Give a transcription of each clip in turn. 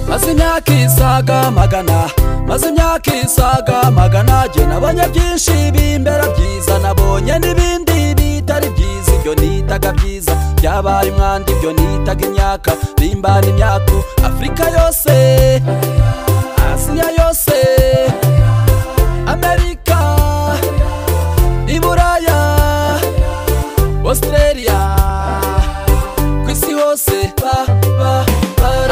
maze imyaka isaga magana maze imyaka isaga magana jye nabonye byinshi b'imbera byiza nabonye n'ibindi bitari byiza ibyo nitaga byiza byabaye umwanda ibyo nitaga imyaka bimbana imyaku afurika yose asiya yose amerika i buraya australia ku isi hose ba ba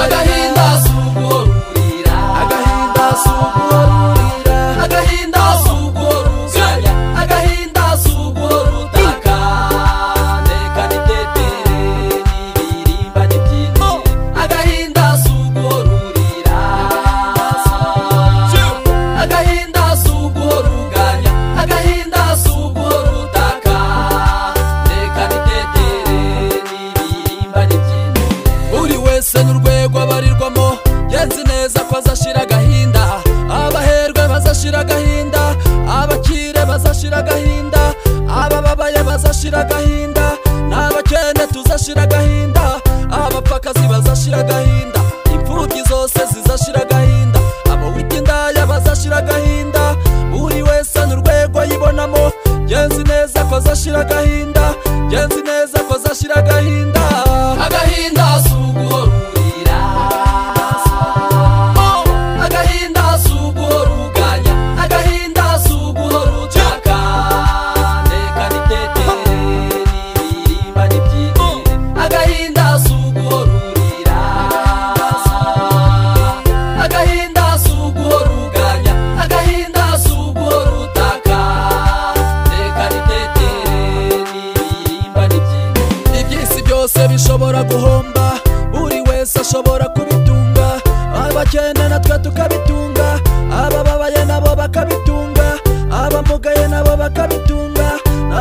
agahinda si uguhorurira agahinda si uguhorurira agahinda si uguhoruzanya agahinda si uguhorutaka reka nitetere n'ibirimba n'ibyinire agahinda si uguhorurira agahinda si uguhoruganya agahinda si uguhorutaka reka nitetere n'ibirimba n'ibyinire buri wese n'urwego abarirwamo genzi neza ko azashira agahinda abaherwe bazashira agahinda abakire bazashira agahinda abababaye bazashira agahinda n'abakene tuzashira agahinda abapfakazi bazashira agahinda imfubyi zose zizashira agahinda abawita indaya bazashira agahinda buri wese n'urwego yibonamo genzi neza ko azashira agahinda genzi neza ko azashira agahinda agahinda si uguhorurira agahinda si uguhoruganya agahinda si uguhorutaka reka nitetere n'ibirimba n'ibyinire agahinda si uguhorurira agahinda si uguhoruganya agahinda si uguhorutaka reka nitetere n'ibirimba n'ibyinire iby'isi byose bishobora guhomba buri wese ashobora kubitunga abakene natwe tukabitunga abababaye nabo bakabitunga abamugaye nabo bakabitunga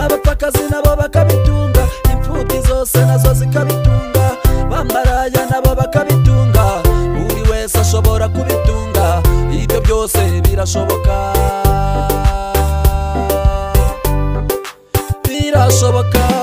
abapfakazi nabo bakabitunga imfubyi zose nazo zikabitunga bamaraya nabo bakabitunga buri wese ashobora kubitunga ibyo byose birashoboka birashoboka